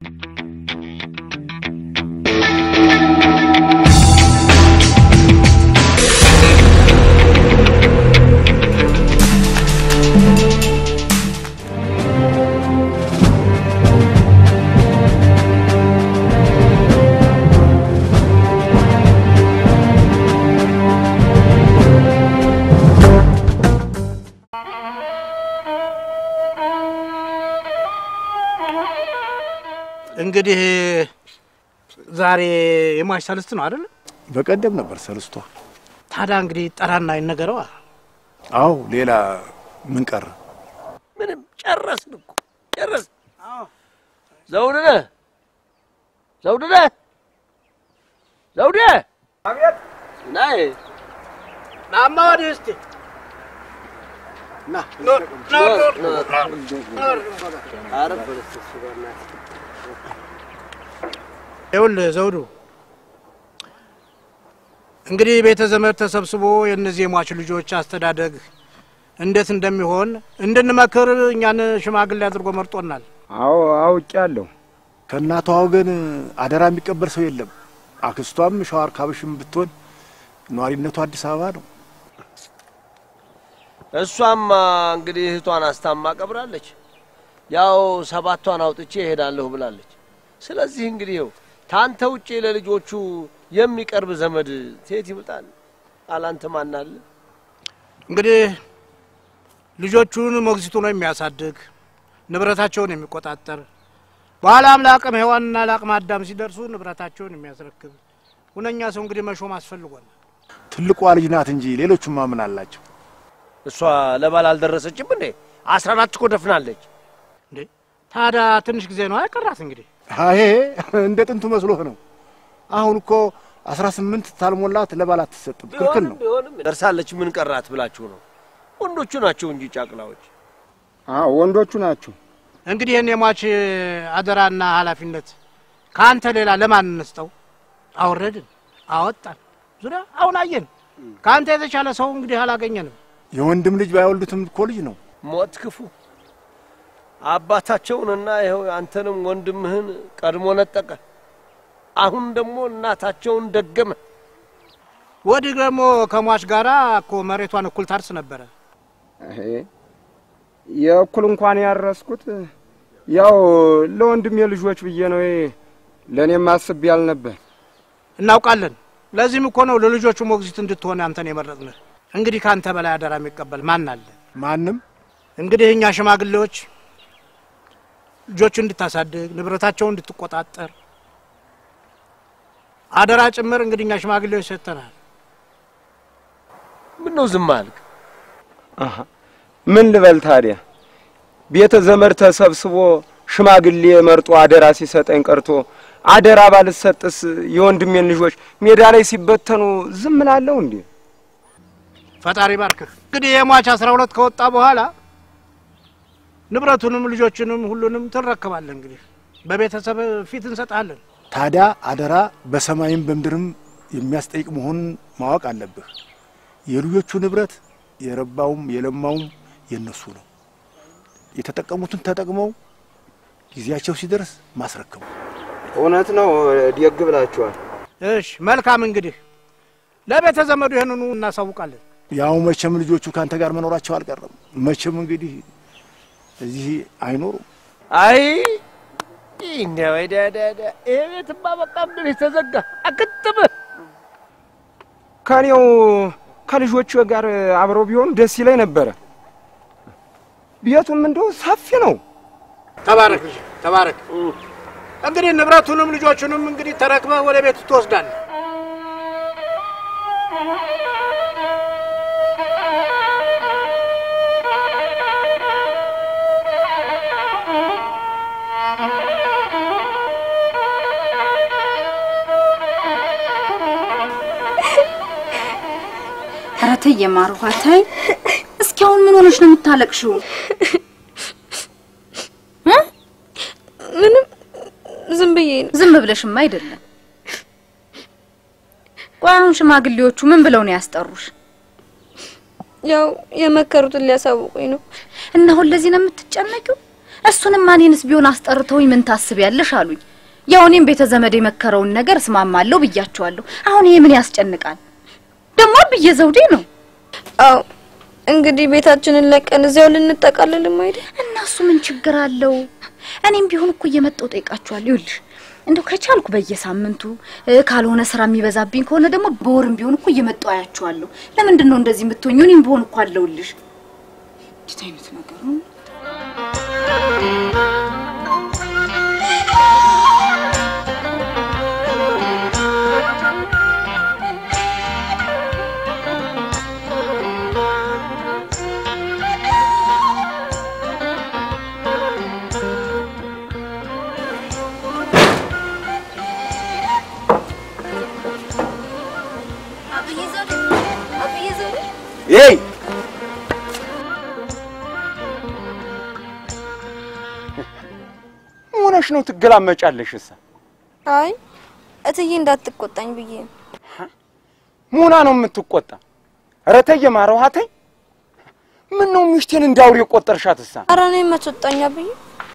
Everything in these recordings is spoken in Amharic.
እንግዲህ ዛሬ የሟች ሰልስት ነው አይደል? በቀደም ነበር ሰልስቷ። ታዲያ እንግዲህ ጠራና ይነገረዋ። አዎ ሌላ ምን ቀረ? ምንም ጨረስን እኮ ጨረስን። ዘውድነህ ዘውድነህ ዘውዴ አቤት ናይ ናማ ወዲህ እስቲ ና ይኸውልህ ዘውዱ፣ እንግዲህ ቤተ ዘመድ ተሰብስቦ የእነዚህ የሟች ልጆች አስተዳደግ እንዴት እንደሚሆን እንድንመክር እኛን ሽማግሌ አድርጎ መርጦናል። አዎ አውቄያለሁ። ከእናቷ ወገን አደራ የሚቀበል ሰው የለም። አክስቷም ሸዋር ካብሽም ብትሆን ነዋሪነቱ አዲስ አበባ ነው። እሷማ እንግዲህ እህቷን አስታማ ቀብራለች። ያው ሰባቷን አውጥቼ እሄዳለሁ ብላለች። ስለዚህ እንግዲህ ይኸው ታንተ ውጪ ለልጆቹ የሚቀርብ ዘመድ ሴት ይምጣል። አላንተ ማናለ? እንግዲህ ልጆቹን ሞግዚቱ ነው የሚያሳድግ ንብረታቸውን የሚቆጣጠር በኋላም ለአቅመ ሔዋንና ለአቅመ አዳም ሲደርሱ ንብረታቸውን የሚያስረክብ ሁነኛ ሰው እንግዲህ መሾም አስፈልጓል። ትልቋ ልጅ ናት እንጂ ሌሎቹማ ምን አላቸው? እሷ ለባል አልደረሰችም እንዴ? አስራ አራት እኮ ደፍናለች። እንዴ ታዲያ ትንሽ ጊዜ ነው አይቀራት እንግዲህ አይ እንደ ጥንቱ መስሎህ ነው። አሁን እኮ አስራ ስምንት ታልሞላት ለባል አትሰጥም፣ ክልክል ነው። ቢሆንም ደርሳለች። ምን ቀራት ብላችሁ ነው? ወንዶቹ ናቸው እንጂ ጫቅላዎች። አዎ ወንዶቹ ናቸው። እንግዲህ ይህን የሟች አደራና ኃላፊነት ከአንተ ሌላ ለማን እንስጠው? አወረድን፣ አወጣን፣ ዙሪያ አሁን አየን። ከአንተ የተሻለ ሰው እንግዲህ አላገኘንም። የወንድም ልጅ ባይወልዱትም እኮ ልጅ ነው። ሞት ክፉ አባታቸውንና ይኸው አንተንም ወንድምህን ቀድሞ ነጠቀ። አሁን ደግሞ እናታቸውን ደገመ። ወዲህ ደግሞ ከሟች ጋራ እኮ መሬቷን እኩል ታርስ ነበረ። ይሄ የእኩል እንኳን ያረስኩት ያው ለወንድሜ ልጆች ብዬ ነው። ይሄ ለእኔም አስቤ ያልነበር። እናውቃለን። ለዚህም እኮ ነው ለልጆቹ ሞግዚት እንድትሆን አንተን የመረጥንህ። እንግዲህ ከአንተ በላይ አደራ የሚቀበል ማን አለ? ማንም እንግዲህ እኛ ሽማግሌዎች ልጆቹ እንድታሳድግ ንብረታቸውን እንድትቆጣጠር አደራ ጭምር እንግዲህ እኛ ሽማግሌዎች ሰጥተናል። ምን ነው ዝም አልክ? አሀ ምን ልበል ታዲያ? ቤተ ዘመድ ተሰብስቦ ሽማግሌ መርጦ አደራ ሲሰጠኝ ቀርቶ አደራ ባልሰጥስ የወንድሜን ልጆች ሜዳ ላይ ሲበተኑ ዝም እላለሁ እንዴ? ፈጣሪ ባርክህ። እንግዲህ የሟች አስራ ሁለት ከወጣ በኋላ ንብረቱንም ልጆቹንም ሁሉንም ትረከባለህ። እንግዲህ በቤተሰብ ፊት እንሰጣለን። ታዲያ አደራ በሰማይም በምድርም የሚያስጠይቅ መሆኑን ማወቅ አለብህ። የልጆቹ ንብረት የረባውም የለማውም የነሱ ነው። የተጠቀሙትን ተጠቅመው ጊዜያቸው ሲደርስ ማስረከቡ እውነት ነው። ደግ ብላችኋል። እሽ መልካም። እንግዲህ ለቤተ ዘመዱ ይህንኑ እናሳውቃለን። ያው መቼም ልጆቹ ከአንተ ጋር መኖራቸው አልቀረም። መቼም እንግዲህ እዚህ አይኖሩም። አይ እንደ ወደደደ ይሄ ቤትማ በቃ ምድር የተዘጋ አክትም ከኔው ከልጆቹ ጋር አብረው ቢሆኑ ደስ ይለኝ ነበረ። ቤቱም እንደው ሰፊ ነው። ተባረክ ልጅ ተባረክ። እንግዲህ ንብረቱንም ልጆቹንም እንግዲህ ተረክበህ ወደ ቤቱ ትወስዳለህ። ኧረ ተይ የማሩፋ ተይ። እስኪ አሁን ምን ሆነሽ ነው የምታለቅሽው? እ? ምንም ዝም ብዬ ነው። ዝም ብለሽማ አይደለም። ቆይ አሁን ሽማግሌዎቹ ምን ብለው ነው ያስጠሩሽ? ያው የመከሩትን ሊያሳውቁኝ ነው። እና አሁን ለዚህ ነው የምትጨነቂው? እሱንም እኔንስ ቢሆን አስጠርተውኝ ምን ታስቢያለሽ አሉኝ። ያው እኔም ቤተ ዘመድ የመከረውን ነገር እስማማለሁ ብያቸዋለሁ። አሁን ይሄ ምን ያስጨንቃል? ደግሞ አብዬ ዘውዴ ነው አዎ እንግዲህ ቤታችንን ለቀን እዚያው ልንጠቃልልም አይደል? እና እሱ ምን ችግር አለው? እኔም ቢሆን እኮ እየመጣሁ ጠይቃችኋለሁ። ይኸውልሽ እንደው ከቻልኩ በየሳምንቱ እ፣ ካልሆነ ስራ የሚበዛብኝ ከሆነ ደግሞ በወርም ቢሆን እኮ እየመጣሁ አያችኋለሁ። ለምንድን ነው እንደዚህ የምትሆኙ? እኔም ቢሆን እኮ አለሁልሽ። እንዴት አይነት ነገር ነው? ይሄይ ሆነሽ ነው ትገላመጫለሽ? እሳ አይ እትዬ እንዳትቆጣኝ ብዬ ነው። ሙና ነው የምትቆጣ? ኧረ ተይ የማረው ሀተይ ምን ነው ሚስቴን እንዳውሬ ቆጠርሻት? እሳ ኧረ እኔን መቶጣኛ ብዬ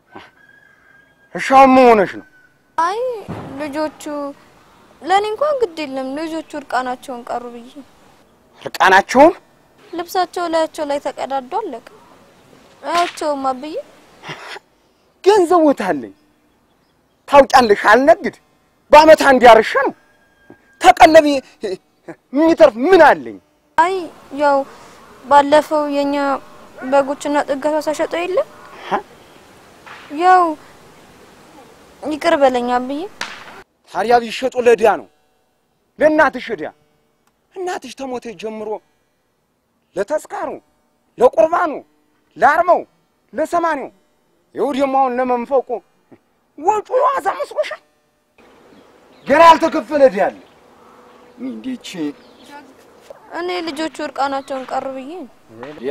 እሻውን ምን ሆነሽ ነው? አይ ልጆቹ ለእኔ እንኳን ግድ የለም ልጆቹ እርቃናቸውን ቀሩ ብዬ እርቃናቸውን ልብሳቸው ላያቸው ላይ ተቀዳዶ አለቀ። አያቸውም አብዬ ገንዘብ ወታለኝ ታውቂያለሽ። አልነግድ በአመት አንድ ያርሻ ነው ተቀለብ የሚተርፍ ምን አለኝ? አይ ያው ባለፈው የኛ በጎችና ጥገቷ ሳሸጠው የለ ያው ይቅር በለኝ አብዬ። ታዲያ ቢሸጡ ለዕዳ ነው ለእናትሽ ዕዳ። እናትሽ ተሞተ ጀምሮ ለተስካሩ፣ ለቁርባኑ፣ ለአርባው፣ ለሰማንያው ይኸው ደግሞ አሁን ለመንፈቁ ወጪ ዋዛ መስሎሻል? ገና ያልተከፈለ ዕዳ አለ። እንዴች እኔ ልጆቹ እርቃናቸውን ቀሩ ብዬ ነው። ያ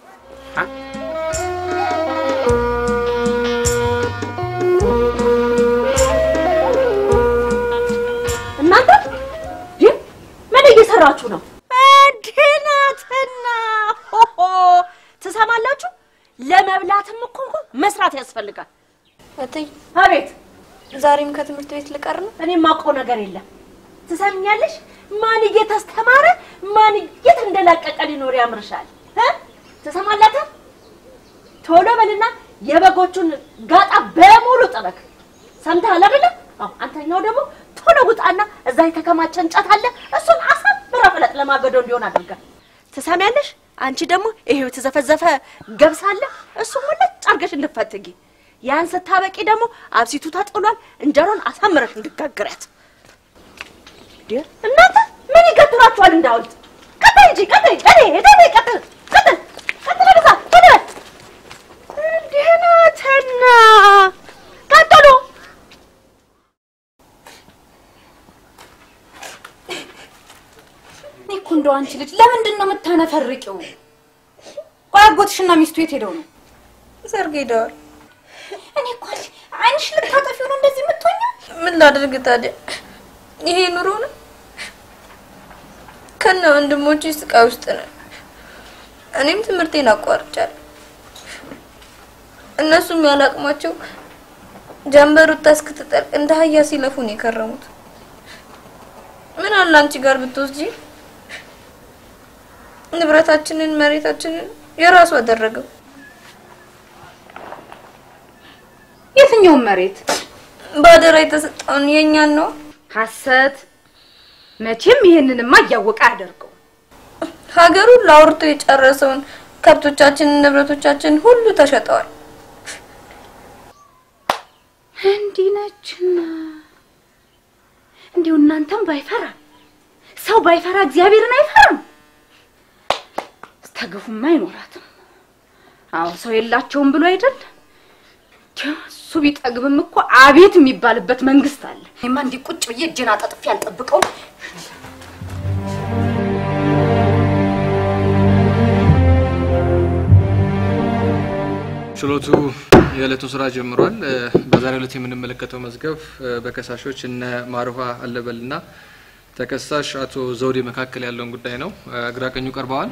እናንተ ይህ ምን እየሰራችሁ ነው? ድናትና ሆሆ ትሰማላችሁ? ለመብላትም እኮ እንኳ መስራት ያስፈልጋል። እትዬ አቤት፣ ዛሬም ከትምህርት ቤት ልቀር ነው። እኔ የማውቀው ነገር የለም። ትሰምኛለሽ? ማን እየተስተማረ ማን የት እንደላቀቀ ሊኖር ያምርሻል? እ? ትሰማላታ? ቶሎ በልና የበጎቹን ጋጣ በሙሉ ጥረግ። ሰምተሃል አይደለ? አዎ። አንተኛው ደግሞ ቶሎ ውጣና እዛ የተከማቸ እንጨት አለ፣ እሱን አሳምራ ፍለጥ፣ ለማገዶ እንዲሆን አድርገህ። ትሰሚያለሽ? አንቺ ደግሞ ይሄው የተዘፈዘፈ ገብስ አለ፣ እሱን ሙልጭ አድርገሽ እንድትፈትጊ። ያን ስታበቂ ደግሞ አብሲቱ ተጥሏል፣ እንጀራውን አሳምረሽ እንድትጋግሪያት። እንዴ እናንተ ምን ይገትራችኋል? እንዳውልት ቀጥል እንጂ ቀጥል፣ ቀጥል፣ ቀጥል፣ ቀጥል፣ ቀጥል፣ ቀጥል፣ ወደዛ ቀጥል። እንዴ ናትና ቀጥሉ። እኔ እኮ እንደው አንቺ ልጅ ለምንድን ነው የምታነፈርቂው? ቆይ አጎትሽና ሚስቱ የት ሄደው ነው? ሰርግ ሄደዋል። እኔ እኮ አንቺ ዓይንሽ ልታጠፊው ነው እንደዚህ የምትሆኚው? ምን ላድርግ ታዲያ? ይሄ ኑሮ ነው። ከነ ወንድሞቼ ስቃይ ውስጥ ነን። እኔም ትምህርቴን አቋርጫለሁ። እነሱም ያላቅማቸው ጀንበር ወጥታ እስክትጠልቅ እንደ አህያ ሲለፉ ነው የከረሙት። ምን አለ አንቺ ጋር ብትወስጂ ንብረታችንን፣ መሬታችንን የራሱ አደረገው። የትኛውን መሬት? በአደራ የተሰጠውን የእኛን ነው። ሐሰት። መቼም ይሄንንማ እያወቀ አያደርገው። ሀገሩን ላውርቶ የጨረሰውን ከብቶቻችንን፣ ንብረቶቻችን ሁሉ ተሸጠዋል። እንዲህ ነችና እንዲሁ እናንተም ባይፈራ ሰው ባይፈራ እግዚአብሔርን አይፈራም። ስተግፉማ አይኖራትም። አዎ ሰው የላቸውም ብሎ አይደል? ዲያ እሱ ቢጠግብም እኮ አቤት የሚባልበት መንግስት አለ። እኔማ እንዲህ ቁጭ ብዬ እጄን አጣጥፌ አልጠብቀውም። ችሎቱ የዕለቱ ስራ ጀምሯል። እ፣ በዛሬው ዕለት የምንመለከተው መዝገብ እ፣ በከሳሾች እነ ማሩሃ አለበልና ተከሳሽ አቶ ዘውዴ መካከል ያለውን ጉዳይ ነው። እ፣ ግራ ቀኙ ቀርበዋል።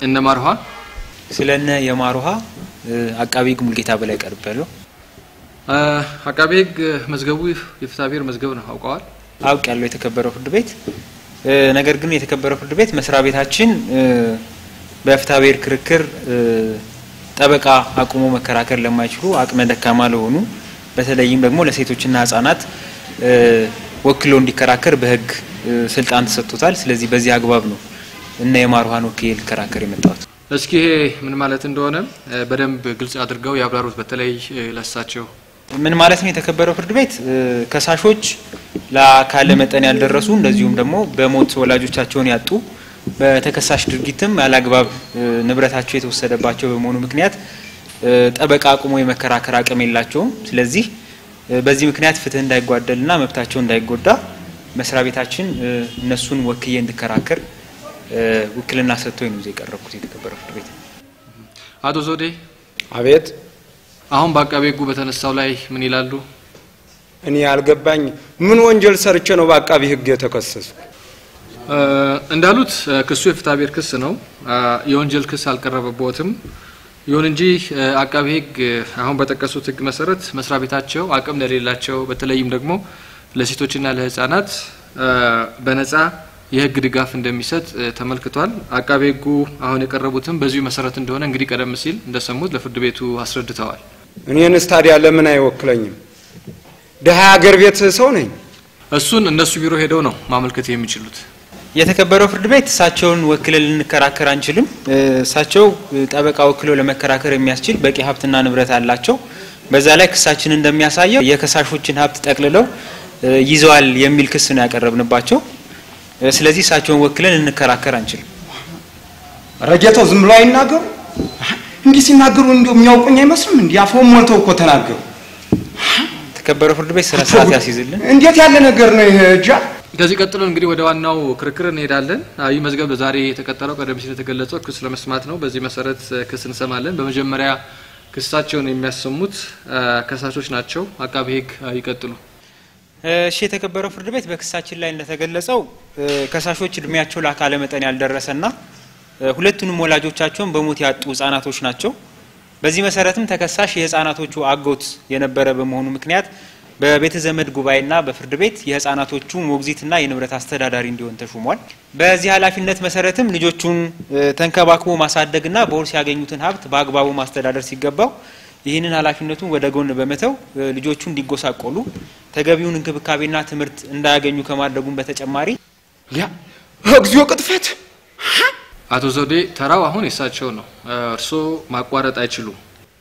እነ ማርኋ ስለነ የማሩሃ አቃቢ ሕግ ሙልጌታ በላይ ቀርቤያለሁ። እ፣ አቃቤ ሕግ መዝገቡ የፍትሐ ብሔር መዝገብ ነው አውቀዋል። አውቅ ያለው የተከበረው ፍርድ ቤት እ፣ ነገር ግን የተከበረው ፍርድ ቤት መስሪያ ቤታችን እ፣ በፍትሐ ብሔር ክርክር እ፣ ጠበቃ አቁሞ መከራከር ለማይችሉ አቅመ ደካማ ለሆኑ በተለይም ደግሞ ለሴቶችና ህጻናት እ፣ ወክሎ እንዲከራከር በህግ እ፣ ስልጣን ተሰጥቶታል። ስለዚህ በዚህ አግባብ ነው እነ የማሩሃን ወክዬ ልከራከር የመጣሁት። እስኪ ይሄ ምን ማለት እንደሆነ እ፣ በደንብ ግልጽ አድርገው ያብራሩት። በተለይ እ፣ ለሳቸው ምን ማለት ነው? የተከበረው ፍርድ ቤት እ፣ ከሳሾች ለአካለ መጠን ያልደረሱ እንደዚሁም ደግሞ በሞት ወላጆቻቸውን ያጡ በተከሳሽ ድርጊትም ያላግባብ እ፣ ንብረታቸው የተወሰደባቸው በመሆኑ ምክንያት እ፣ ጠበቃ አቁሞ የመከራከር አቅም የላቸውም። ስለዚህ እ፣ በዚህ ምክንያት ፍትህ እንዳይጓደልና መብታቸው እንዳይጎዳ መስሪያ ቤታችን እ፣ እነሱን ወክዬ እንድከራከር እ፣ ውክልና ሰጥቶኝ ነው እዚህ የቀረብኩት። የተከበረው ፍርድ ቤት አቶ ዘውዴ አቤት አሁን በአቃቤ ሕጉ በተነሳው ላይ ምን ይላሉ? እኔ ያልገባኝ ምን ወንጀል ሰርቼ ነው በአቃቢ ሕግ የተከሰስኩ? እ፣ እንዳሉት እ፣ ክሱ የፍትሐ ብሔር ክስ ነው። እ፣ የወንጀል ክስ አልቀረበበትም። ይሁን እንጂ እ፣ አቃቤ ሕግ እ፣ አሁን በጠቀሱት ሕግ መሰረት መስሪያ ቤታቸው አቅም ለሌላቸው በተለይም ደግሞ ለሴቶችና ለሕፃናት እ፣ በነጻ የሕግ ድጋፍ እንደሚሰጥ እ፣ ተመልክቷል። አቃቤ ሕጉ አሁን የቀረቡትም በዚሁ መሰረት እንደሆነ እንግዲህ ቀደም ሲል እንደሰሙት ለፍርድ ቤቱ አስረድተዋል። እኔንስ ታዲያ ለምን አይወክለኝም? ድሀ ሀገር ቤት ሰው ነኝ። እሱን እነሱ ቢሮ ሄደው ነው ማመልከት የሚችሉት። የተከበረው ፍርድ ቤት እሳቸውን ወክለን ልንከራከር አንችልም። እ፣ እሳቸው እ፣ ጠበቃ ወክለው ለመከራከር የሚያስችል በቂ ሀብትና ንብረት አላቸው። በዛ ላይ ክሳችን እንደሚያሳየው የከሳሾችን ሀብት ጠቅልለው እ፣ ይዘዋል የሚል ክስ ነው ያቀረብንባቸው። እ፣ ስለዚህ እሳቸውን ወክለን ልንከራከር አንችልም። ረጌተው ዝም ብሎ አይናገሩ። እንዲህ ሲናገሩ እንዲሁ የሚያውቁኝ አይመስልም። እንዲህ አፎን ሞልተው እኮ ተናገሩ። የተከበረው ፍርድ ቤት ስነ ስርዓት ያስይዝልን። እንዴት ያለ ነገር ነው ይሄ? እጃ ከዚህ ቀጥሎ እንግዲህ ወደ ዋናው ክርክር እንሄዳለን። አዎ፣ ይህ መዝገብ ዛሬ የተቀጠረው ቀደም ሲል የተገለጸው ክስ ለመስማት ነው። በዚህ መሰረት እ፣ ክስ እንሰማለን። በመጀመሪያ ክሳቸውን የሚያሰሙት እ፣ ከሳሾች ናቸው። አቃቤ ሕግ እ፣ ይቀጥሉ። እሺ የተከበረው ፍርድ ቤት በክሳችን ላይ እንደተገለጸው እ፣ ከሳሾች እድሜያቸው ለአካለ መጠን ያልደረሰና እ፣ ሁለቱንም ወላጆቻቸውን በሞት ያጡ ህጻናቶች ናቸው። በዚህ መሰረትም ተከሳሽ የህጻናቶቹ አጎት የነበረ በመሆኑ ምክንያት በቤተ ዘመድ ጉባኤና በፍርድ ቤት የህጻናቶቹ ሞግዚትና የንብረት አስተዳዳሪ እንዲሆን ተሹሟል። በዚህ ኃላፊነት መሰረትም ልጆቹን እ፣ ተንከባክቦ ማሳደግና በውርስ ያገኙትን ሀብት በአግባቡ ማስተዳደር ሲገባው ይህንን ኃላፊነቱን ወደ ጎን በመተው እ፣ ልጆቹ እንዲጎሳቆሉ ተገቢውን እንክብካቤና ትምህርት እንዳያገኙ ከማድረጉም በተጨማሪ ያ እግዚኦ ቅጥፈት! አቶ ዘውዴ ተራው አሁን የሳቸው ነው። እ፣ እርስዎ ማቋረጥ አይችሉም።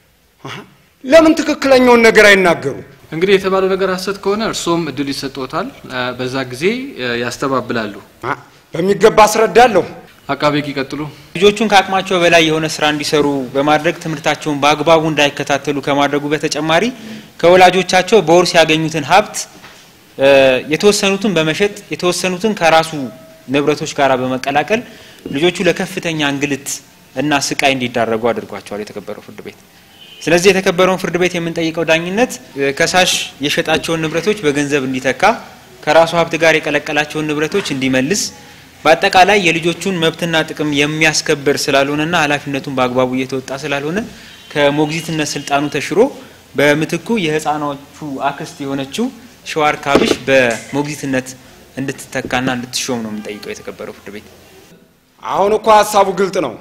ለምን ትክክለኛውን ነገር አይናገሩ? እንግዲህ የተባለው ነገር ሀሰት ከሆነ እርስዎም እድል ይሰጥዎታል። እ፣ በዛ ጊዜ እ፣ ያስተባብላሉ። አ፣ በሚገባ አስረዳለሁ። አቃቤ ሕግ ይቀጥሉ። ልጆቹን ከአቅማቸው በላይ የሆነ ስራ እንዲሰሩ በማድረግ ትምህርታቸውን በአግባቡ እንዳይከታተሉ ከማድረጉ በተጨማሪ ከወላጆቻቸው በውርስ ያገኙትን ሀብት እ፣ የተወሰኑትን በመሸጥ የተወሰኑትን ከራሱ ንብረቶች ጋር በመቀላቀል ልጆቹ ለከፍተኛ እንግልት እና ስቃይ እንዲዳረጉ አድርጓቸዋል የተከበረው ፍርድ ቤት። ስለዚህ የተከበረውን ፍርድ ቤት የምንጠይቀው ዳኝነት እ፣ ከሳሽ የሸጣቸውን ንብረቶች በገንዘብ እንዲተካ፣ ከራሱ ሀብት ጋር የቀለቀላቸውን ንብረቶች እንዲመልስ፣ በአጠቃላይ የልጆቹን መብትና ጥቅም የሚያስከብር ስላልሆነና ኃላፊነቱን በአግባቡ እየተወጣ ስላልሆነ ከሞግዚትነት ስልጣኑ ተሽሮ በምትኩ የህፃኖቹ አክስት የሆነችው ሸዋር ካብሽ በሞግዚትነት እንድትተካና እንድትሾም ነው የምንጠይቀው የተከበረው ፍርድ ቤት። አሁን እኮ ሀሳቡ ግልጥ ነው።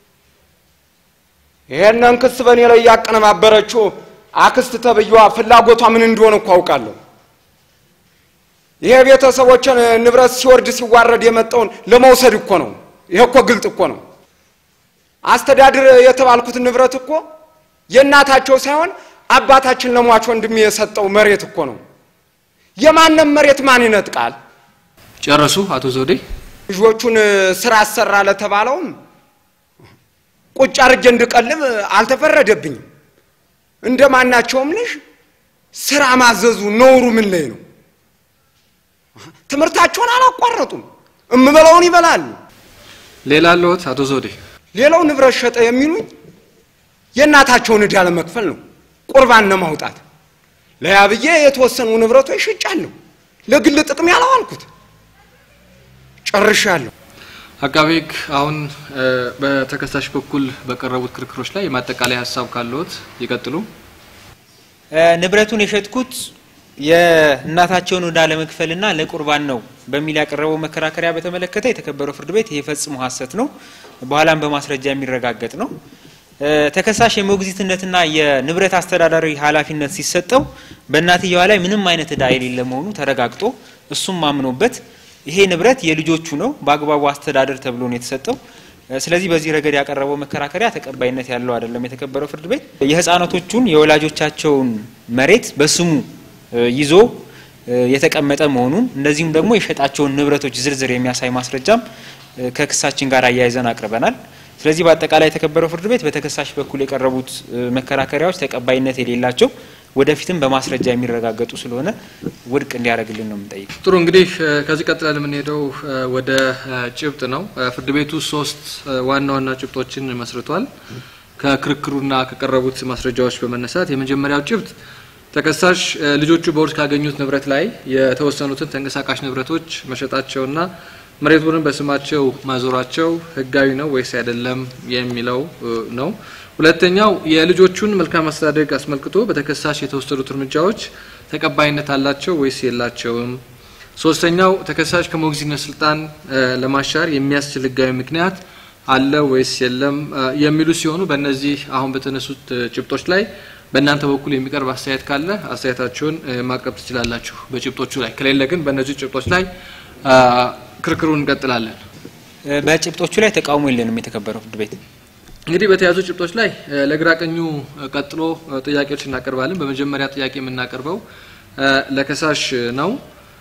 ይሄንን ክስ በእኔ ላይ ያቀነባበረችው አክስት ተብዬዋ ፍላጎቷ ምን እንደሆነ እኮ አውቃለሁ። ይሄ ቤተሰቦችን ንብረት ሲወርድ ሲዋረድ የመጣውን ለመውሰድ እኮ ነው። ይሄ እኮ ግልጥ እኮ ነው። አስተዳድር የተባልኩት ንብረት እኮ የእናታቸው ሳይሆን አባታችን ለሟች ወንድሜ የሰጠው መሬት እኮ ነው። የማንም መሬት ማን ይነጥቃል? ጨረሱ አቶ ዘውዴ? ልጆቹን ስራ አሰራ ለተባለውም ቁጭ አርጌ እንድቀልብ አልተፈረደብኝም። እንደ ማናቸውም ልጅ ስራ ማዘዙ ነውሩ ምን ላይ ነው? ትምህርታቸውን አላቋረጡም። እምበላውን ይበላሉ። ሌላ አለዎት አቶ ዘውዴ? ሌላው ንብረት ሸጠ የሚሉኝ የእናታቸውን ዕዳ ለመክፈል ነው፣ ቁርባን ለማውጣት። ለያብዬ የተወሰኑ ንብረቶች ሽጫለሁ፣ ለግል ጥቅም ያላዋልኩት ጨርሻለሁ። አቃቤ ሕግ አሁን እ፣ በተከሳሽ በኩል በቀረቡት ክርክሮች ላይ የማጠቃለያ ሀሳብ ካለዎት ይቀጥሉ። እ፣ ንብረቱን የሸጥኩት የእናታቸውን ዕዳ ለመክፈልና ለቁርባን ነው በሚል ያቀረበው መከራከሪያ በተመለከተ የተከበረው ፍርድ ቤት ይሄ ፈጽሞ ሐሰት ነው፣ በኋላም በማስረጃ የሚረጋገጥ ነው። እ፣ ተከሳሽ የሞግዚትነትና የንብረት አስተዳዳሪ ኃላፊነት ሲሰጠው በእናትየዋ ላይ ምንም አይነት ዕዳ የሌለ መሆኑ ተረጋግጦ እሱም አምኖበት ይሄ ንብረት የልጆቹ ነው በአግባቡ አስተዳደር ተብሎ ነው የተሰጠው። እ፣ ስለዚህ በዚህ ረገድ ያቀረበው መከራከሪያ ተቀባይነት ያለው አይደለም። የተከበረው ፍርድ ቤት የህፃናቶቹን የወላጆቻቸውን መሬት በስሙ እ፣ ይዞ እ፣ የተቀመጠ መሆኑን እንደዚሁም ደግሞ የሸጣቸውን ንብረቶች ዝርዝር የሚያሳይ ማስረጃም እ፣ ከክሳችን ጋር አያይዘን አቅርበናል። ስለዚህ በአጠቃላይ የተከበረው ፍርድ ቤት በተከሳሽ በኩል የቀረቡት እ፣ መከራከሪያዎች ተቀባይነት የሌላቸው ወደፊትም በማስረጃ የሚረጋገጡ ስለሆነ ውድቅ እንዲያደርግልን ነው የምንጠይቅ። ጥሩ እንግዲህ እ፣ ከዚህ ቀጥለን የምንሄደው እ፣ ወደ እ፣ ጭብጥ ነው። እ፣ ፍርድ ቤቱ ሶስት እ፣ ዋና ዋና ጭብጦችን መስርቷል። ከክርክሩና ከቀረቡት ማስረጃዎች በመነሳት የመጀመሪያው ጭብጥ ተከሳሽ እ፣ ልጆቹ በውርስ ካገኙት ንብረት ላይ የተወሰኑትን ተንቀሳቃሽ ንብረቶች መሸጣቸውና መሬቱንም በስማቸው ማዞራቸው ሕጋዊ ነው ወይስ አይደለም የሚለው እ፣ ነው። ሁለተኛው የልጆቹን መልካም አስተዳደግ አስመልክቶ በተከሳሽ የተወሰዱት እርምጃዎች ተቀባይነት አላቸው ወይስ የላቸውም። ሶስተኛው ተከሳሽ ከሞግዚትነት ስልጣን እ፣ ለማሻር የሚያስችል ሕጋዊ ምክንያት አለ ወይስ የለም እ፣ የሚሉ ሲሆኑ በእነዚህ አሁን በተነሱት እ፣ ጭብጦች ላይ በእናንተ በኩል የሚቀርብ አስተያየት ካለ አስተያየታችሁን እ፣ ማቅረብ ትችላላችሁ በጭብጦቹ ላይ። ከሌለ ግን በእነዚህ ጭብጦች ላይ እ፣ ክርክሩን እንቀጥላለን። እ፣ በጭብጦቹ ላይ ተቃውሞ የለንም። የተከበረው ፍርድ ቤት እንግዲህ በተያዙ ጭብጦች ላይ እ፣ ለግራ ቀኙ እ፣ ቀጥሎ እ፣ ጥያቄዎች እናቀርባለን። በመጀመሪያ ጥያቄ የምናቀርበው እ፣ ለከሳሽ ነው።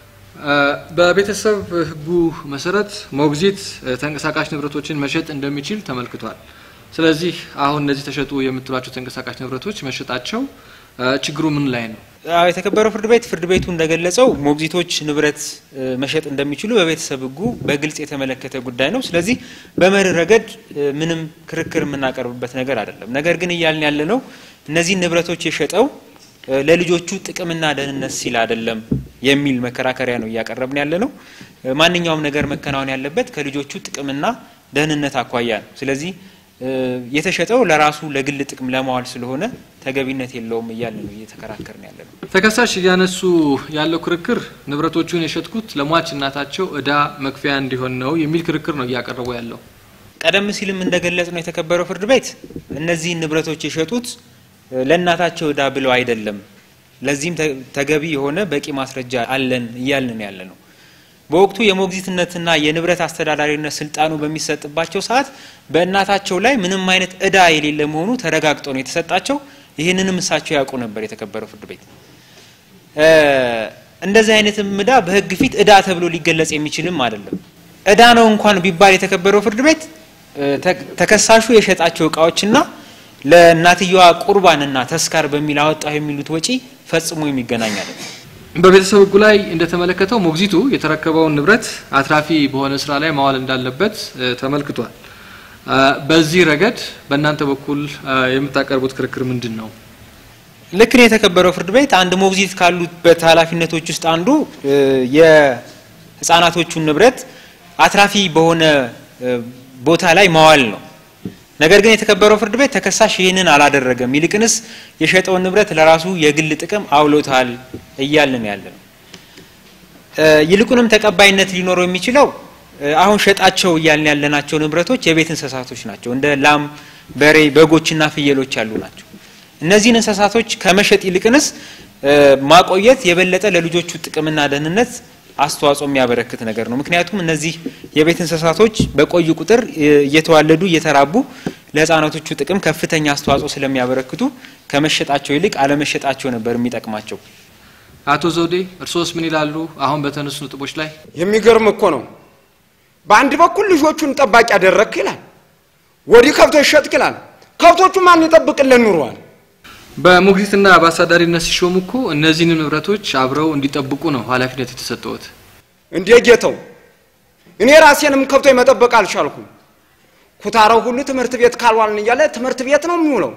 እ፣ በቤተሰብ ሕጉ መሰረት ሞግዚት እ፣ ተንቀሳቃሽ ንብረቶችን መሸጥ እንደሚችል ተመልክቷል። ስለዚህ አሁን እነዚህ ተሸጡ የምትሏቸው ተንቀሳቃሽ ንብረቶች መሸጣቸው እ፣ ችግሩ ምን ላይ ነው? አዎ የተከበረው ፍርድ ቤት ፍርድ ቤቱ እንደገለጸው ሞግዚቶች ንብረት እ፣ መሸጥ እንደሚችሉ በቤተሰብ ሕጉ በግልጽ የተመለከተ ጉዳይ ነው። ስለዚህ በመርህ ረገድ እ፣ ምንም ክርክር የምናቀርብበት ነገር አይደለም። ነገር ግን እያልን ያለ ነው እነዚህን ንብረቶች የሸጠው እ፣ ለልጆቹ ጥቅምና ደህንነት ሲል አይደለም የሚል መከራከሪያ ነው እያቀረብን ያለ ነው። እ፣ ማንኛውም ነገር መከናወን ያለበት ከልጆቹ ጥቅምና ደህንነት አኳያ ነው። ስለዚህ እ፣ የተሸጠው ለራሱ ለግል ጥቅም ለማዋል ስለሆነ ተገቢነት የለውም እያለ ነው እየተከራከርን ያለ ነው። ተከሳሽ እያነሱ ያለው ክርክር ንብረቶቹን የሸጥኩት ለሟች እናታቸው እዳ መክፈያ እንዲሆን ነው የሚል ክርክር ነው እያቀረቡ ያለው። ቀደም ሲልም እንደገለጽ ነው የተከበረው ፍርድ ቤት እነዚህን ንብረቶች የሸጡት እ፣ ለእናታቸው እዳ ብለው አይደለም። ለዚህም ተ- ተገቢ የሆነ በቂ ማስረጃ አለን እያልን ያለ ነው። በወቅቱ የሞግዚትነትና የንብረት አስተዳዳሪነት ስልጣኑ በሚሰጥባቸው ሰዓት በእናታቸው ላይ ምንም አይነት እዳ የሌለ መሆኑ ተረጋግጦ ነው የተሰጣቸው። ይህንንም እሳቸው ያውቁ ነበር። የተከበረው ፍርድ ቤት እ፣ እንደዚህ አይነትም እዳ በሕግ ፊት እዳ ተብሎ ሊገለጽ የሚችልም አይደለም። እዳ ነው እንኳን ቢባል የተከበረው ፍርድ ቤት እ፣ ተ- ተከሳሹ የሸጣቸው እቃዎችና ለእናትየዋ ቁርባንና ተስካር በሚል አወጣው የሚሉት ወጪ ፈጽሞ የሚገናኝ አይደለም። በቤተሰብ ሕጉ ላይ እንደተመለከተው ሞግዚቱ የተረከበውን ንብረት አትራፊ በሆነ ስራ ላይ ማዋል እንዳለበት እ፣ ተመልክቷል። እ፣ በዚህ ረገድ በእናንተ በኩል እ፣ የምታቀርቡት ክርክር ምንድን ነው? ልክ ነው የተከበረው ፍርድ ቤት አንድ ሞግዚት ካሉበት ኃላፊነቶች ውስጥ አንዱ እ፣ የህፃናቶቹን ንብረት አትራፊ በሆነ እ፣ ቦታ ላይ ማዋል ነው። ነገር ግን የተከበረው ፍርድ ቤት ተከሳሽ ይህንን አላደረገም። ይልቅንስ የሸጠውን ንብረት ለራሱ የግል ጥቅም አውሎታል እያልን ያለ ነው። እ፣ ይልቁንም ተቀባይነት ሊኖረው የሚችለው እ፣ አሁን ሸጣቸው እያልን ያለናቸው ንብረቶች የቤት እንስሳቶች ናቸው። እንደ ላም፣ በሬ፣ በጎችና ፍየሎች ያሉ ናቸው። እነዚህን እንስሳቶች ከመሸጥ ይልቅንስ እ፣ ማቆየት የበለጠ ለልጆቹ ጥቅምና ደህንነት አስተዋጽኦ የሚያበረክት ነገር ነው። ምክንያቱም እነዚህ የቤት እንስሳቶች በቆዩ ቁጥር እ፣ እየተዋለዱ እየተራቡ ለህፃናቶቹ ጥቅም ከፍተኛ አስተዋጽኦ ስለሚያበረክቱ ከመሸጣቸው ይልቅ አለመሸጣቸው ነበር የሚጠቅማቸው። አቶ ዘውዴ እርሶስ ምን ይላሉ? አሁን በተነሱ ነጥቦች ላይ የሚገርም እኮ ነው። በአንድ በኩል ልጆቹን ጠባቂ ያደረግክ ይላል፣ ወዲህ ከብቶች ሸጥክ ይላል። ከብቶቹ ማን ይጠብቅልን ኑሯል? በሞግዚትና በአሳዳሪነት ሲሾሙ እኮ እነዚህን ንብረቶች አብረው እንዲጠብቁ ነው ኃላፊነት የተሰጠዎት። እንዴ ጌተው፣ እኔ ራሴንም ከብቶች መጠበቅ አልቻልኩም። ኩታራው ሁሉ ትምህርት ቤት ካልዋልን እያለ ትምህርት ቤት ነው የሚውለው።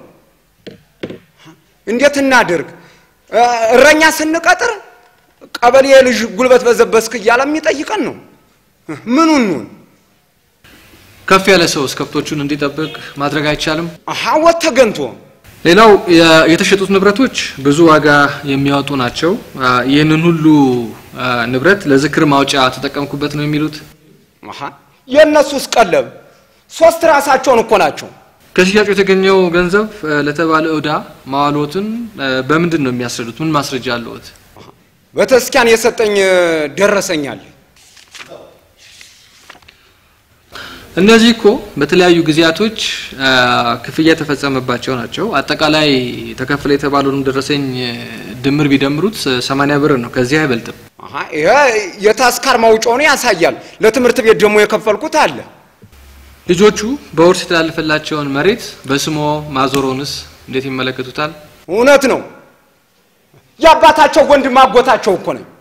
እንዴት እናድርግ? እ፣ እረኛ ስንቀጥር ቀበሌ ልጅ ጉልበት በዘበስክ እያለ የሚጠይቀን ነው። ምኑን ኑን ከፍ ያለ ሰውስ ከብቶቹን እንዲጠብቅ ማድረግ አይቻልም? ሀወት ተገንቶ ሌላው የ- የተሸጡት ንብረቶች ብዙ ዋጋ የሚያወጡ ናቸው። አ፣ ይህንን ሁሉ አ፣ ንብረት ለዝክር ማውጫ ተጠቀምኩበት ነው የሚሉት። አሃ፣ የእነሱስ ቀለብ ሶስት ራሳቸውን እኮ ናቸው። ከሽያጩ የተገኘው ገንዘብ አ፣ ለተባለ ዕዳ ማዋሎትን አ፣ በምንድን ነው የሚያስረዱት? ምን ማስረጃ አለዎት? በተስኪያን የሰጠኝ ደረሰኛል። እነዚህ እኮ በተለያዩ ጊዜያቶች አ፣ ክፍያ የተፈጸመባቸው ናቸው። አጠቃላይ ተከፈለ የተባለውን ደረሰኝ አ፣ ድምር ቢደምሩት አ፣ 80 ብር ነው፣ ከዚህ አይበልጥም። አሃ፣ ይሄ የታስካር ማውጫውን ያሳያል። ለትምህርት ቤት ደግሞ የከፈልኩት አለ። ልጆቹ በውርስ የተላለፈላቸውን መሬት በስሞ ማዞሮንስ እንዴት ይመለከቱታል? እውነት ነው። የአባታቸው ወንድም አጎታቸው እኮ ነኝ።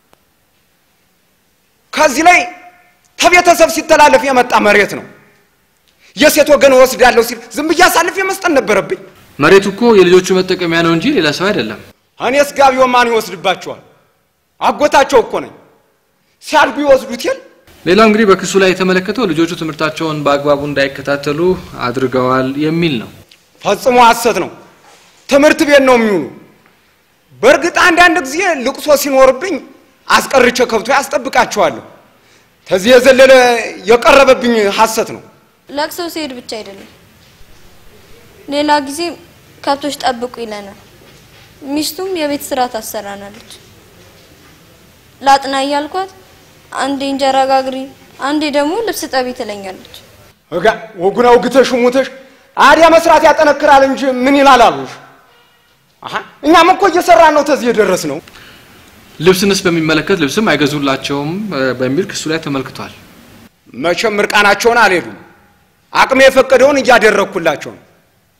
ከዚህ ላይ ከቤተሰብ ሲተላለፍ የመጣ መሬት ነው። የሴት ወገን ወስዳለሁ ሲል ዝም ብዬ አሳልፌ መስጠት ነበረብኝ። መሬቱ እኮ የልጆቹ መጠቀሚያ ነው እንጂ ሌላ ሰው አይደለም። እኔስ ጋቢው ማን ይወስድባቸዋል? አጎታቸው እኮ ነኝ። ሲያድጉ ይወስዱት የል ሌላው እንግዲህ በክሱ ላይ የተመለከተው ልጆቹ ትምህርታቸውን በአግባቡ እንዳይከታተሉ አድርገዋል የሚል ነው። ፈጽሞ ሐሰት ነው። ትምህርት ቤት ነው የሚውሉ። በእርግጥ አንዳንድ ጊዜ ልቅሶ ሲኖርብኝ አስቀርቼ ከብቶ ያስጠብቃቸዋለሁ። ከዚህ የዘለለ የቀረበብኝ ሐሰት ነው። ለቅሶ ሲሄድ ብቻ አይደለም፣ ሌላ ጊዜ ከብቶች ጠብቁ ይለናል። ሚስቱም የቤት ስራ ታሰራናለች። ላጥና እያልኳት አንዴ እንጀራ ጋግሪ፣ አንዴ ደግሞ ልብስ ጠቢ ትለኛለች። እጋ ወጉን አውግተሽ ሙተሽ አዲያ መስራት ያጠነክራል እንጂ ምን ይላል አሉሽ። አሃ እኛም እኮ እየሰራን ነው ተዚህ የደረስ ነው። ልብስንስ በሚመለከት ልብስም አይገዙላቸውም እ፣ በሚል ክሱ ላይ ተመልክቷል። መቼም ምርቃናቸውን አልሄዱም። አቅሜ የፈቀደውን እያደረግኩላቸው ነው።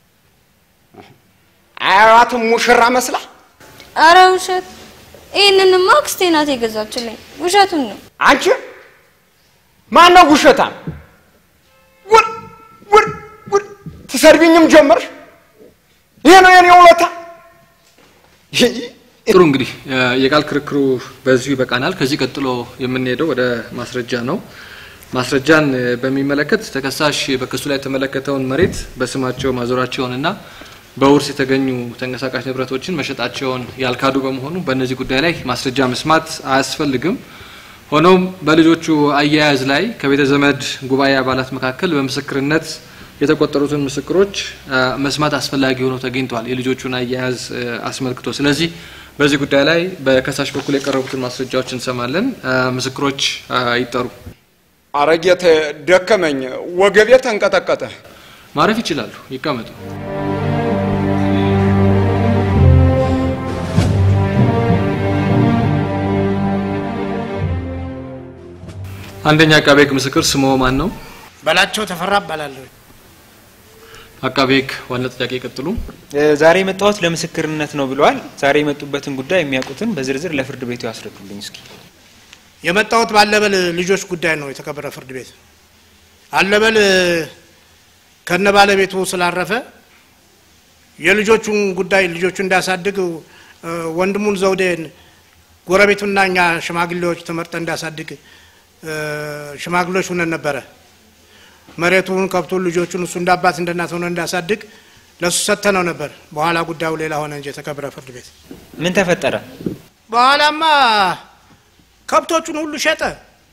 አያዋትም ሙሽራ መስላ አረ ውሸት! ይህንንማ አክስቴ ናት የገዛችልኝ። ውሸቱን ነው። አንቺ ማን ነው ውሸታም? ውድ ውድ ውድ ትሰድቢኝም ጀመርሽ። ይሄ ነው የኔ ውለታ። ጥሩ እንግዲህ እ፣ የቃል ክርክሩ በዚሁ ይበቃናል። ከዚህ ቀጥሎ የምንሄደው ወደ ማስረጃ ነው። ማስረጃን እ፣ በሚመለከት ተከሳሽ በክሱ ላይ የተመለከተውን መሬት በስማቸው ማዞራቸውንና በውርስ የተገኙ ተንቀሳቃሽ ንብረቶችን መሸጣቸውን ያልካዱ በመሆኑ በእነዚህ ጉዳይ ላይ ማስረጃ መስማት አያስፈልግም። ሆኖም በልጆቹ አያያዝ ላይ ከቤተ ዘመድ ጉባኤ አባላት መካከል በምስክርነት የተቆጠሩትን ምስክሮች አ፣ መስማት አስፈላጊ ሆኖ ተገኝተዋል፣ የልጆቹን አያያዝ እ፣ አስመልክቶ። ስለዚህ በዚህ ጉዳይ ላይ በከሳሽ በኩል የቀረቡትን ማስረጃዎች እንሰማለን። አ፣ ምስክሮች አ፣ ይጠሩ። አረጌት ደከመኝ፣ ወገቤ ተንቀጠቀጠ። ማረፍ ይችላሉ፣ ይቀመጡ። አንደኛ አቃቤ ሕግ ምስክር ስሞ ማን ነው? በላቸው ተፈራ እባላለሁ። አቃቤ ሕግ ዋና ጥያቄ ይቀጥሉ። እ፣ ዛሬ የመጣሁት ለምስክርነት ነው ብለዋል። ዛሬ የመጡበትን ጉዳይ የሚያውቁትን በዝርዝር ለፍርድ ቤቱ ያስረዱልኝ እስኪ። የመጣሁት ባለበል ልጆች ጉዳይ ነው። የተከበረ ፍርድ ቤት አለበል ከነ ባለቤቱ ስላረፈ የልጆቹን ጉዳይ ልጆቹ እንዳያሳድግ እ፣ ወንድሙን ዘውዴን ጎረቤቱና እኛ ሽማግሌዎች ተመርጠን እንዳያሳድግ እ፣ ሽማግሌዎች ሁነን ነበረ። መሬቱን፣ ከብቱን፣ ልጆቹን እሱ እንደ አባት እንደ እናት ሆነ እንዳያሳድግ ለእሱ ሰጥተነው ነበር። በኋላ ጉዳዩ ሌላ ሆነ እንጂ የተከበረ ፍርድ ቤት ምን ተፈጠረ? በኋላማ ከብቶቹን ሁሉ ሸጠ።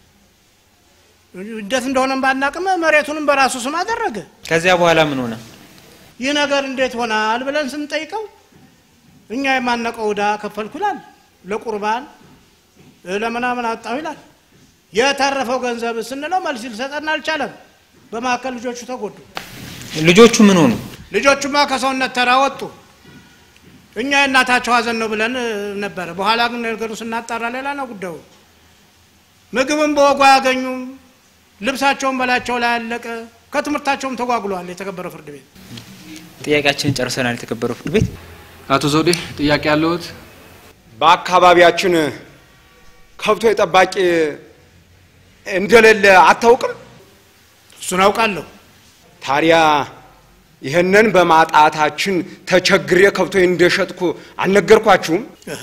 እንዴት እንደሆነም ባናቅም መሬቱንም በራሱ ስም አደረገ። ከዚያ በኋላ ምን ሆነ? ይህ ነገር እንዴት ሆናል ብለን ስንጠይቀው እኛ የማነቀው ዕዳ ከፈልኩ ይላል፣ ለቁርባን እ፣ ለምናምን አጣሁ ይላል። የተረፈው ገንዘብ ስንለው መልስ ሊሰጠን አልቻለም። በመካከል ልጆቹ ተጎዱ። ልጆቹ ምን ሆኑ? ልጆቹማ ከሰውነት ተራ ወጡ። እኛ የእናታቸው ሀዘን ነው ብለን እ፣ ነበረ። በኋላ ግን ነገሩ ስናጣራ ሌላ ነው ጉዳዩ። ምግብም በወጉ አያገኙም። ልብሳቸውን በላቸው ላይ አለቀ። ከትምህርታቸውም ተጓጉለዋል። የተከበረ ፍርድ ቤት ጥያቄያችንን ጨርሰናል። የተከበረው ፍርድ ቤት አቶ ዘውዴ ጥያቄ ያለዎት? በአካባቢያችን ከብቶ ጠባቂ እንደሌለ አታውቅም? እሱን አውቃለሁ። ታዲያ ይህንን በማጣታችን ተቸግሬ ከብቶ እንደሸጥኩ አልነገርኳችሁም? እህ።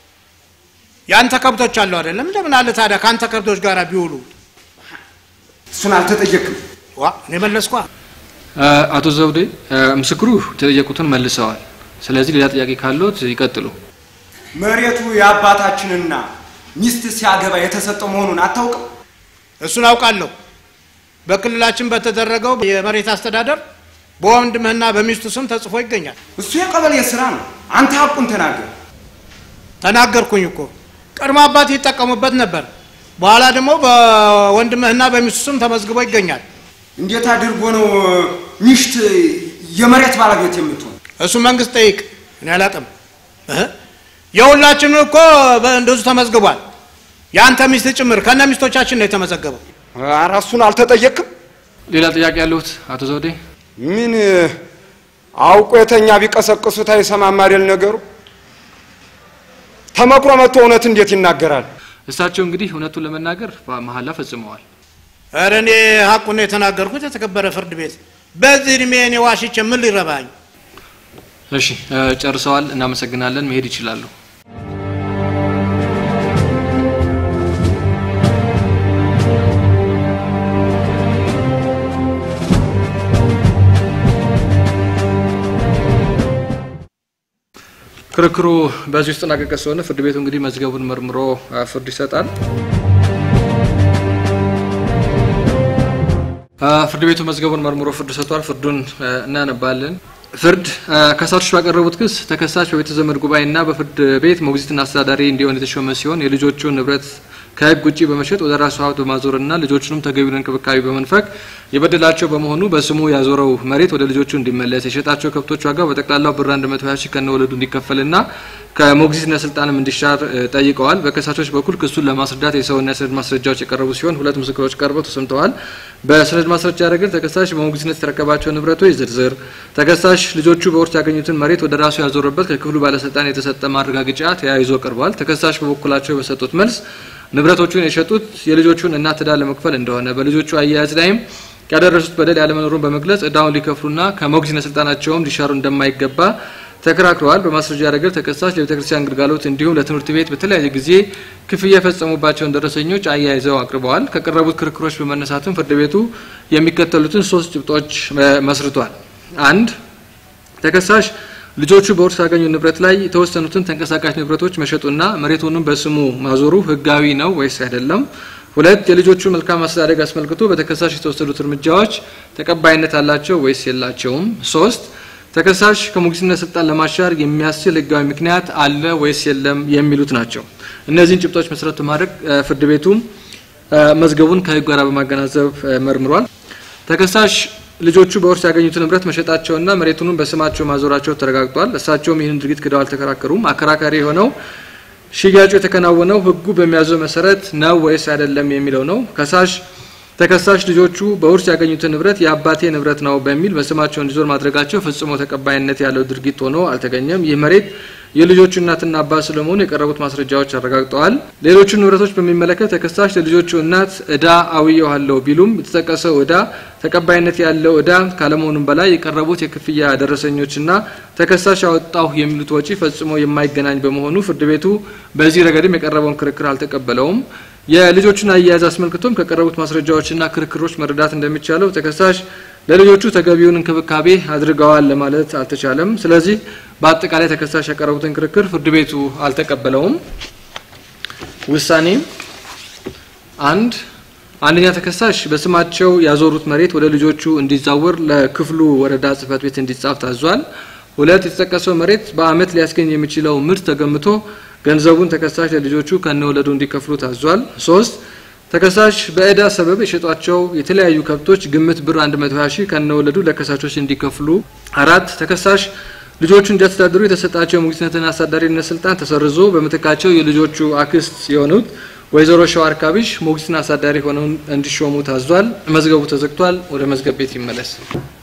ያንተ ከብቶች አሉ አይደለም? እንደምን አለ ታዲያ ከአንተ ከብቶች ጋር ቢውሉ እሱን አልተጠየቅም። ዋ እኔ መለስኳ። አቶ ዘውዴ ምስክሩ የተጠየቁትን መልሰዋል። ስለዚህ ሌላ ጥያቄ ካሎት ይቀጥሉ። መሬቱ የአባታችንና ሚስት ሲያገባ የተሰጠው መሆኑን አታውቅም? እሱን አውቃለሁ። በክልላችን በተደረገው የመሬት አስተዳደር በወንድምህና በሚስቱ ስም ተጽፎ ይገኛል። እሱ የቀበሌ ስራ ነው። አንተ ሀቁን ተናገር። ተናገርኩኝ እኮ ቀድሞ አባት ይጠቀሙበት ነበር። በኋላ ደግሞ በወንድምህና በሚስቱ ስም ተመዝግቦ ይገኛል። እንዴት አድርጎ ነው ሚስት የመሬት ባለቤት የምትሆን? እሱ መንግስት ጠይቅ፣ እኔ አላውቅም። እህ? የሁላችንም እኮ እንደዙ ተመዝግቧል። የአንተ ሚስት ጭምር ከነ ሚስቶቻችን ነው የተመዘገበው። ኧረ እሱን አልተጠየቅም። ሌላ ጥያቄ ያለሁት አቶ ዘውዴ? ምን አውቆ የተኛ ቢቀሰቅሱት አይሰማም አይደል ነገሩ? ተመክሮ መጥቶ እውነት እንዴት ይናገራል? እሳቸው እንግዲህ እውነቱን ለመናገር መሀላ ፈጽመዋል። ኧረ እኔ ሀቁን ነው የተናገርኩት። የተከበረ ፍርድ ቤት በዚህ እድሜ እኔ ዋሽቼ ምን ሊረባኝ? እሺ ጨርሰዋል። እናመሰግናለን። መሄድ ይችላሉ። ክርክሩ በዚህ ውስጥ ተጠናቀቀ ስለሆነ ፍርድ ቤቱ እንግዲህ መዝገቡን መርምሮ ፍርድ ይሰጣል። ፍርድ ቤቱ መዝገቡን መርምሮ ፍርድ ሰጥቷል። ፍርዱን እናነባለን። ፍርድ ከሳሾች ባቀረቡት ክስ ተከሳሽ በቤተ ዘመድ ጉባኤና በፍርድ ቤት ሞግዚትና አስተዳዳሪ እንዲሆን የተሾመ ሲሆን የልጆቹን ንብረት ከሕግ ውጭ በመሸጥ ወደ ራሱ ሀብት በማዞርና ልጆቹንም ተገቢውን እንክብካቤ በመንፈግ የበደላቸው በመሆኑ በስሙ ያዞረው መሬት ወደ ልጆቹ እንዲመለስ የሸጣቸው ከብቶች ዋጋ በጠቅላላው ብር 120 ሺህ ከነወለዱ እንዲከፈልና ከሞግዚትነት ስልጣንም እንዲሻር ጠይቀዋል። በከሳሾች በኩል ክሱን ለማስረዳት የሰውና የሰነድ ማስረጃዎች የቀረቡ ሲሆን ሁለት ምስክሮች ቀርበው ተሰምተዋል። በሰነድ ማስረጃ ረገድ ተከሳሽ በሞግዚትነት የተረከባቸው ንብረቶች ዝርዝር፣ ተከሳሽ ልጆቹ በውርስ ያገኙትን መሬት ወደ ራሱ ያዞረበት ከክፍሉ ባለስልጣን የተሰጠ ማረጋገጫ ተያይዞ ቀርበዋል። ተከሳሽ በበኩላቸው በሰጡት መልስ ንብረቶቹን የሸጡት የልጆቹን እናት ዕዳ ለመክፈል እንደሆነ በልጆቹ አያያዝ ላይም ያደረሱት በደል ያለመኖሩን በመግለጽ ዕዳውን ሊከፍሉና ከሞግዚትነት ስልጣናቸውም ሊሻሩ እንደማይገባ ተከራክረዋል። በማስረጃ ረገድ ተከሳሽ ለቤተ ክርስቲያን ግልጋሎት እንዲሁም ለትምህርት ቤት በተለያየ ጊዜ ክፍያ የፈጸሙባቸውን ደረሰኞች አያይዘው አቅርበዋል። ከቀረቡት ክርክሮች በመነሳትም ፍርድ ቤቱ የሚከተሉትን ሶስት ጭብጦች መስርቷል። አንድ ተከሳሽ ልጆቹ በውርስ ያገኙ ንብረት ላይ የተወሰኑትን ተንቀሳቃሽ ንብረቶች መሸጡና መሬቱንም በስሙ ማዞሩ ሕጋዊ ነው ወይስ አይደለም? ሁለት የልጆቹ መልካም አስተዳደግ አስመልክቶ በተከሳሽ የተወሰዱት እርምጃዎች ተቀባይነት አላቸው ወይስ የላቸውም? ሶስት ተከሳሽ ከሞግዚትነት ስልጣን ለማሻር የሚያስችል ሕጋዊ ምክንያት አለ ወይስ የለም የሚሉት ናቸው። እነዚህን ጭብጦች መሰረት በማድረግ ፍርድ ቤቱ መዝገቡን ከሕግ ጋር በማገናዘብ መርምሯል። ተከሳሽ ልጆቹ በውርስ ያገኙትን ንብረት መሸጣቸውና መሬቱንም በስማቸው ማዞራቸው ተረጋግጧል። እሳቸውም ይህንን ድርጊት ክደው አልተከራከሩም። አከራካሪ የሆነው ሽያጩ የተከናወነው ህጉ በሚያዘው መሰረት ነው ወይስ አይደለም የሚለው ነው። ከሳሽ ተከሳሽ ልጆቹ በውርስ ያገኙትን ንብረት የአባቴ ንብረት ነው በሚል በስማቸው እንዲዞር ማድረጋቸው ፍጽሞ ተቀባይነት ያለው ድርጊት ሆኖ አልተገኘም። ይህ መሬት የልጆቹ እናትና አባት ስለመሆኑ የቀረቡት ማስረጃዎች አረጋግጠዋል። ሌሎቹን ንብረቶች በሚመለከት ተከሳሽ ለልጆቹ እናት እዳ አውየዋለሁ ቢሉም የተጠቀሰው እዳ ተቀባይነት ያለው እዳ ካለመሆኑም በላይ የቀረቡት የክፍያ ደረሰኞችና ተከሳሽ ያወጣሁ የሚሉት ወጪ ፈጽሞ የማይገናኝ በመሆኑ ፍርድ ቤቱ በዚህ ረገድም የቀረበውን ክርክር አልተቀበለውም። የልጆቹን አያያዝ አስመልክቶም ከቀረቡት ማስረጃዎችና ክርክሮች መረዳት እንደሚቻለው ተከሳሽ ለልጆቹ ተገቢውን እንክብካቤ አድርገዋል ለማለት አልተቻለም። ስለዚህ በአጠቃላይ ተከሳሽ ያቀረቡትን ክርክር ፍርድ ቤቱ አልተቀበለውም። ውሳኔ አንድ አንደኛ ተከሳሽ በስማቸው ያዞሩት መሬት ወደ ልጆቹ እንዲዛወር ለክፍሉ ወረዳ ጽሕፈት ቤት እንዲጻፍ ታዟል። ሁለት የተጠቀሰው መሬት በዓመት ሊያስገኝ የሚችለው ምርት ተገምቶ ገንዘቡን ተከሳሽ ለልጆቹ ከነወለዱ እንዲከፍሉ ታዟል። ሶስት ተከሳሽ በእዳ ሰበብ የሸጧቸው የተለያዩ ከብቶች ግምት ብር 120 ሺህ ከነወለዱ ለከሳሾች እንዲከፍሉ። አራት ተከሳሽ ልጆቹ እንዲያስተዳድሩ የተሰጣቸው የሞግዚትነትና አስተዳዳሪነት ስልጣን ተሰርዞ በምትካቸው የልጆቹ አክስት የሆኑት ወይዘሮ ሸዋር ካቢሽ ሞግዚትና አስተዳዳሪ ሆነው እንዲሾሙ ታዟል። መዝገቡ ተዘግቷል። ወደ መዝገብ ቤት ይመለስ።